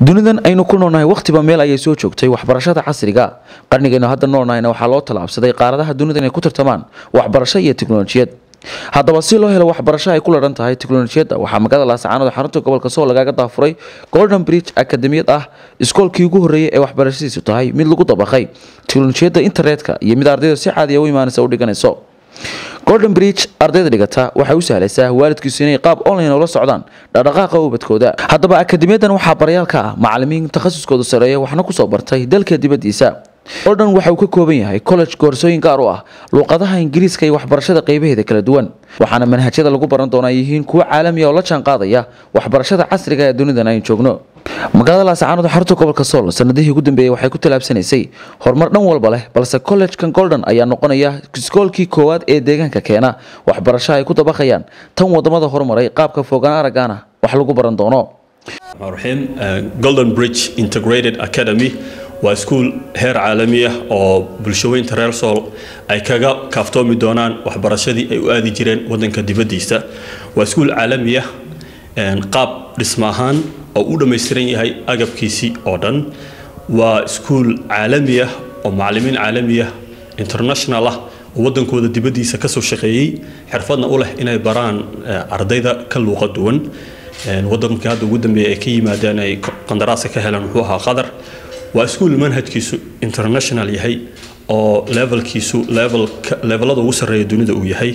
dunidan aynu ku noolnahay wakhtiba meel ayay soo joogtay waxbarashada casriga qarnigaynu hadda noolnahayna waxaa loo tallaabsaday qaaradaha dunida inay ku tartamaan waxbarasho iyo tiknolojiyad haddaba si loo helo waxbarasho ay ku ladhan tahay tiknolojiyadda waxaa magaalada laascaanood xarunta gobolka sool lagaaga daafuray golden bridge akademiyad ah iskoolkii ugu horreeyay ee waxbarashadiisu tahay mid lagu dabaqay tiknolojiyadda internetka iyo mid ardayda si caadiya u imaanaysa u dhiganayso golden bridge ardayda dhigata waxay u sahlaysaa waalidkiisu inay qaab online ula socdaan dhaqdhaqaaqa ubadkooda haddaba akademiyadan waxaa baryaal ka ah macalimiin takhasuskoodu sareeya waxna kusoo bartay dalka dibadiisa golden waxa uu ka kooban yahay college koorsooyin gaar u ah luuqadaha ingiriiska iyo waxbarashada qeybaheeda kala duwan waxaana manhajyada lagu baran doonaa yihiin kuwo caalamiya oo la jaan qaadaya waxbarashada casriga ee dunidan aynu joogno magaalada laascaanood xarunta gobolka sool sanadihii ugu dambeeyey waxay ku tallaabsanaysay horumar dhan walba leh balse collegekan golden ayaa noqonaya iskoolkii koowaad ee deegaanka keena waxbarasho ay ku dabaqayaan tan wadamada horumaray qaabka fogaan aragana wax lagu baran doono raxiim golden bridge integrated academy waa iskuul heer caalami ah oo bulshaweynta reer sool ay kaga kaaftoomi doonaan waxbarashadii ay u aadi jireen wadanka dibadiisa waa iskuul caalami ah qaab dhisma ahaan oo u dhammaystiran yahay agabkiisii oo dhan waa iskuul caalami ah oo macalimiin caalami ah international ah oo wadankooda dibadiisa kasoo shaqeeyey xirfadna u leh inay baraan ardayda ka luuqa duwan wadankii hadda ugu dambeeya ay ka yimaadeen ay qandaraaska ka heleen wuxuu ahaa qatar waa iskuul manhajkiisu international yahay oo levelkiisu levelada ugu sarreeya dunida uu yahay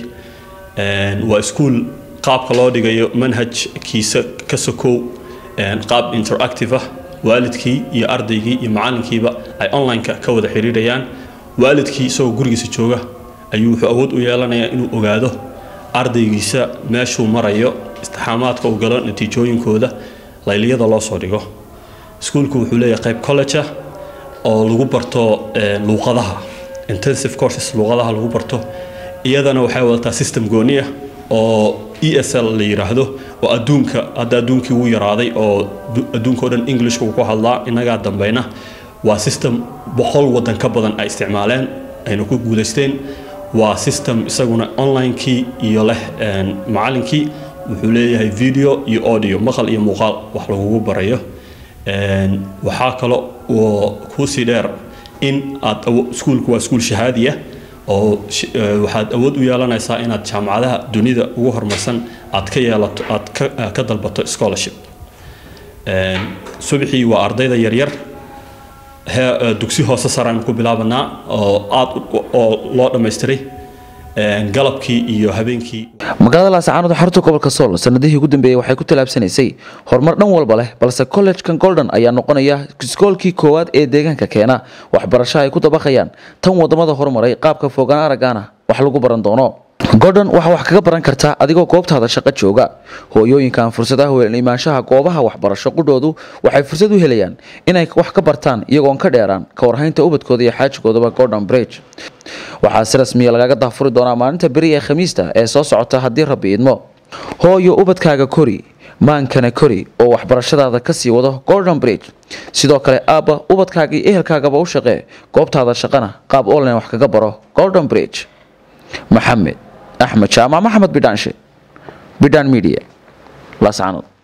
waa iskuul qaabka loo dhigayo manhajkiisa ka sokow qaab interactive ah waalidkii iyo ardaygii iyo macalinkiiba ay online-ka ka wada xiriirayaan waalidkii isagoo gurigiisa jooga ayuu wuxuu awood u yeelanayaa inuu ogaado ardaygiisa meeshuu marayo istixaamaadka uu galo natiijooyinkooda layliyada loo soo dhigo iskuulku wuxuu leeyahay qayb college ah oo lagu barto luuqadaha intensive courses luuqadaha lagu barto iyadana waxay wadataa system gooni ah oo e s l la yiraahdo oo adduunka hadda adduunkii wuu yaraaday oo adduunka o dhan englishka uu ku hadlaa innagaa dambeyna waa system boqol wadan ka badan ay isticmaaleen ayna ku guudaysteen waa system isaguna online-kii iyo leh macalinkii wuxuu leeyahay video iyo audio maqal iyo muuqaal wax lagugu barayo waxaa kale oo kuusii dheer in aad iskuulku waa iskuul shahaadi ah oo waxaad awood u yeelanaysaa inaad jaamacadaha dunida ugu horumarsan aad ka yeelato aad ka dalbato scholarship subaxii waa ardayda yaryar dugsi hoose saraan ku bilaabanaa oo aad oo loo dhammaystiray galabkii iyo habeenkii magaalada laascaanood xarunta gobolka sool sanadihii ugu dambeeyey waxay ku tallaabsanaysay horumar dhan walba leh balse collegekan golden ayaa noqonaya iskoolkii koowaad ee deegaanka keena waxbarasho ay ku dabaqayaan tan wadamada horumaray qaabka fogaan aragana wax lagu baran doono golden waxaa wax kaga baran kartaa adigoo goobtaada shaqo jooga hooyooyinkan fursadaha weelan imaanshaha goobaha waxbarasho qudhoodu waxay fursad u helayaan inay wax ka bartaan iyagoon ka dheeraan ka warhaynta ubadkooda iyo xaajigoodaba golden bridge waxaa si rasmiya lagaga daafuri doonaa maalinta beri ee khamiista ee soo socota haddii rabbi idmo hooyo ubadkaaga kori maankana kori oo waxbarashadaada kasii wado golden bridge sidoo kale aabba ubadkaaga iyo ehelkaagaba u shaqee goobtaada shaqana qaab online wax kaga baro golden bridge maxamed axmed jaamac maxamed bidhaanshe bidhaan media laascaanood